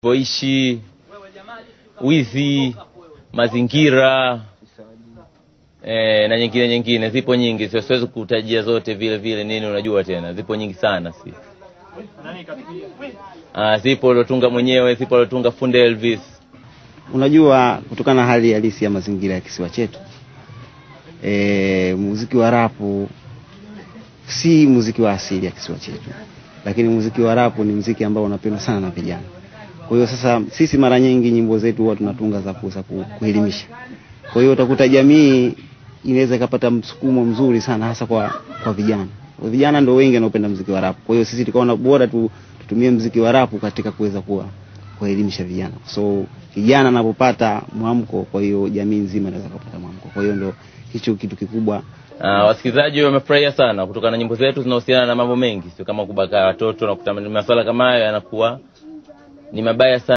poishi, wizi, mazingira e, na nyingine nyingine, zipo nyingi, sio siwezi kutajia zote vile vile nini, unajua tena, zipo nyingi sana si Ah, zipo aliotunga mwenyewe, zipo aliotunga Funde Elvis. Unajua, kutokana na hali halisi ya mazingira ya kisiwa chetu e, muziki wa rapu si muziki wa asili ya kisiwa chetu, lakini muziki wa rapu ni muziki ambao unapendwa sana na vijana. Kwa hiyo sasa sisi mara nyingi nyimbo zetu huwa tunatunga za kuweza ku- kuelimisha. Kwa hiyo utakuta jamii inaweza ikapata msukumo mzuri sana hasa kwa kwa vijana. Kwa vijana ndio wengi wanaopenda muziki wa rapu. Kwa hiyo sisi tukaona bora tu, tutumie muziki wa rapu katika kuweza kuwa kuelimisha vijana. So kijana anapopata mwamko, kwa hiyo jamii nzima inaweza kupata mwamko. Kwa hiyo ndio hicho kitu kikubwa Ah, wasikilizaji wamefurahia sana kutokana na nyimbo zetu zinahusiana na mambo mengi, sio kama kubaka watoto na kutamani masuala kama hayo yanakuwa ni mabaya sana.